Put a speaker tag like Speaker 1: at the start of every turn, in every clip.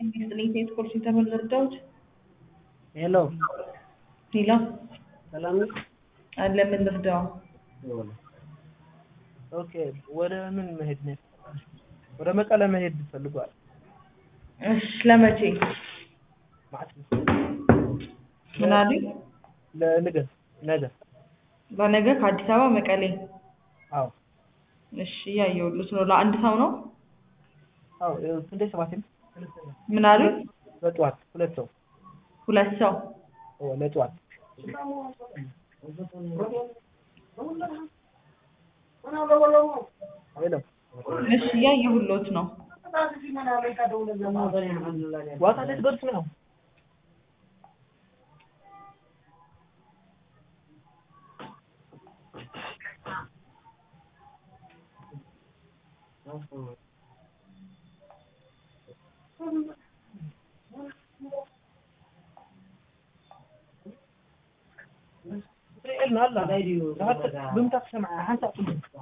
Speaker 1: ስጥልኝ ኮል ሴንተር ምን ልርዳዎት?
Speaker 2: ሄሎ
Speaker 1: ሌላ
Speaker 2: ሰላም ነው?
Speaker 1: አለ ምን ልርዳው?
Speaker 2: ኦኬ ወደ ምን መሄድ ነው? ወደ መቀለ መሄድ ፈልጓል።
Speaker 1: እሺ ለመቼ?
Speaker 2: ማለት
Speaker 1: ምን አሉኝ?
Speaker 2: ለነገ ነገ
Speaker 1: ለነገ ከአዲስ አበባ መቀሌ።
Speaker 2: አዎ
Speaker 1: እሺ እያየሁልዎት ነው። ለአንድ ሰው ነው?
Speaker 2: አዎ ስንዴ ሰባት
Speaker 1: ምን አሉኝ?
Speaker 2: ለጠዋት ሁለት ሰው
Speaker 1: ሁለት ሰው
Speaker 2: ኦ ለጠዋት ሄሎ
Speaker 1: እሺ እያየሁልዎት ነው።
Speaker 2: ዋታ ልትደርስ ነው? ብምታት ሰምዐ ሓንሳብ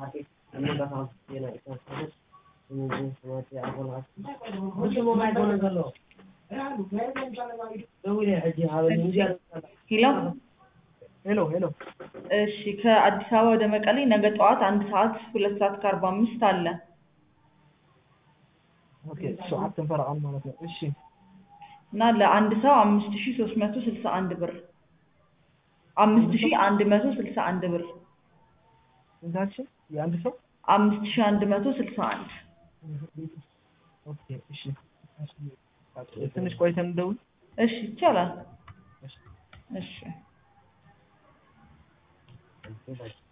Speaker 1: ሄሎ
Speaker 2: ሄሎ ሄሎ
Speaker 1: እሺ ከአዲስ አበባ ወደ መቀሌ ነገ ጠዋት አንድ ሰዓት ሁለት ሰዓት ከአርባ አምስት አለ።
Speaker 2: ኦኬ ሰዓት ተንፈራቀል ማለት ነው። እሺ
Speaker 1: እና ለአንድ ሰው አምስት ሺ ሶስት መቶ ስልሳ አንድ ብር አምስት ሺ አንድ መቶ ስልሳ አንድ ብር
Speaker 2: ስንታችን የአንድ ሰው
Speaker 1: አምስት ሺ አንድ መቶ ስልሳ አንድ
Speaker 2: ኦኬ እሺ ትንሽ ቆይተን እንደውል
Speaker 1: እሺ ይቻላል። እሺ